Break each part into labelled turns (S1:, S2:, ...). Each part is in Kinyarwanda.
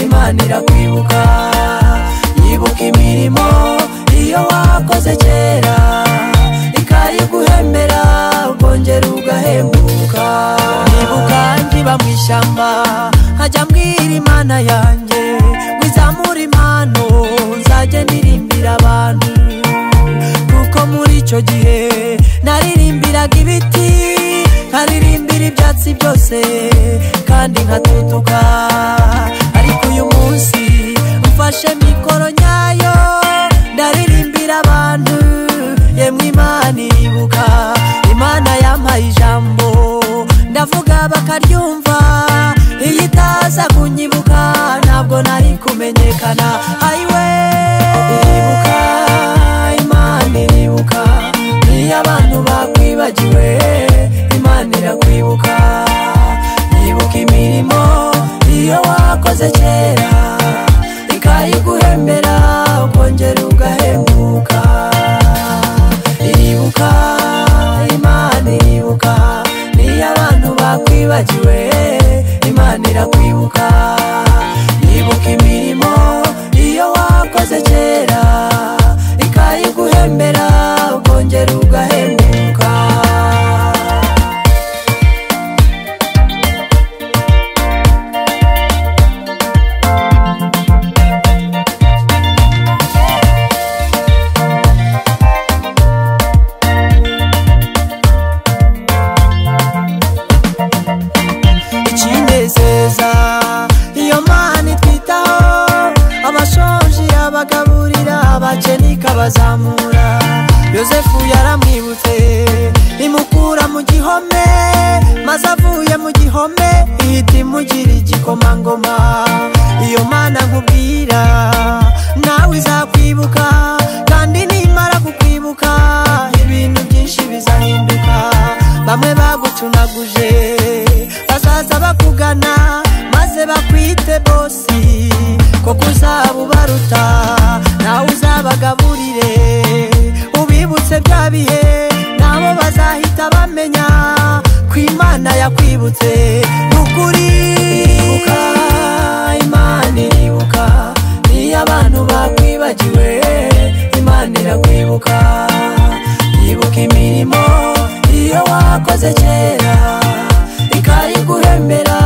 S1: iharanira kwibuka yibuka imirimo iyo wakoze kera ikayiguhembera ukongera ugahembuka nibuka nkiba mu ishyamba hajya mbwira imana yanjye ngo izamure impano nzajya ndirimbira abantu kuko muri icyo gihe naririmbiraga ibiti nkaririmbira ibyatsi byose kandi nkatutuka ariko uyu munsi mfashe mikoro nyayo ndaririmbira abantu yemwe imana iribuka imana yampaye ijambo ndavuga bakaryumva iyo itaza kunyibuka ntabwo nari kumenyekana ayiwe iribuka imana iribuka iyo abantu bakwibagiwe imana irakwibuka yibuka imirimo iyo wakoze kera ikayiguhembera ukongera ugahembuka iribuka imana iribuka niyo abantu bakwibagiwe imana irakwibuka yibuka imirimo iyo wakoze kera ikayiguhembera ukongera ugahembuka ikinezeza iyo mana itwitaho abashonji abagaburira abakene ikabazamura yosefu yaramwibutse imukura mu gihome maze avuye mu gihome ihita imugira igikomangoma iyo mana nkubwira nawe izakwibuka kandi nimara kukwibuka ibintu byinshi bizahinduka bamwe bagucunaguje bazaza bakugana maze bakwite bosi koko uzaba ubaruta nawe uzabagaburire ubibutse bya bihe nabo bazahita bamenya ko imana yakwibutse ni ukuri iribuka imana iribuka niyo abantu bakwibagiwe imana irakwibuka yibuka imirimo iyo wakoze kera ikayiguhembera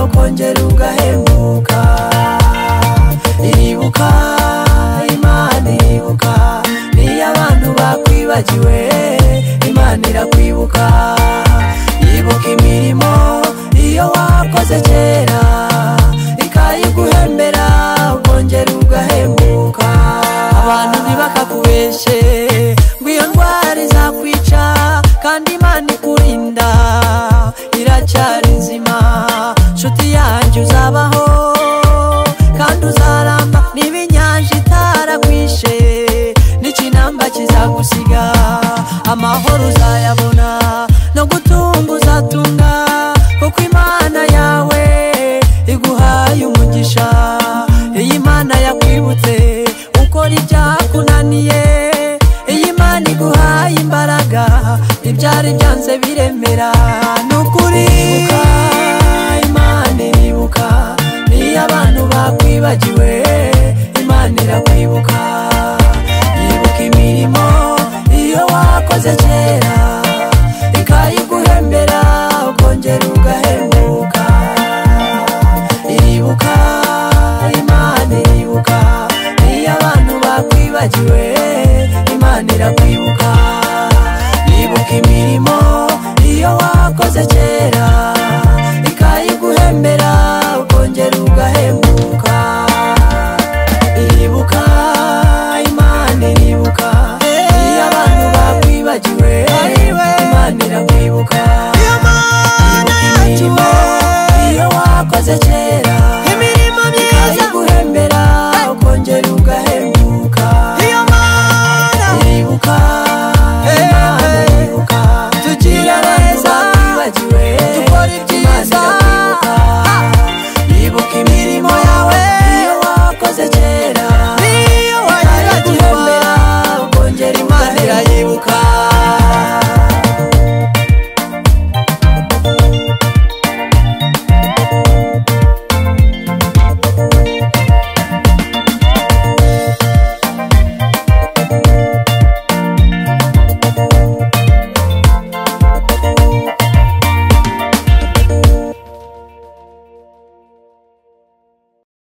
S1: ukongera ugahembuka iribuka imana iribuka niyo abantu bakwibagiwe imana irakwibuka yibuka imirimo iyo wakoze kera ikayiguhembera ukongera ugahembuka abantu ntibakakubeshe ngo iyo ndwara izakwica kandi imana ikurinda iracyari nzima nshuti yanjye uzabaho kandi uzaramba niba inyanja itaragwishe n'ikinamba kizagusiga amahoro uzayabona no gutunga uzatunga kuko imana yawe iguhaye umugisha iyi mana yakwibutse ukora ibyakunaniye iyi mana iguhaye imbaraga ibyari byanze biremera ni ukuri iribuka imana iribuka niyo abantu bakwibagiwe imana irakwibuka yibuka imirimo iyo wakoze kera ikayiguhembera ukongera ugahembuka iribuka imana iribuka niyo abantu bakwibagiwe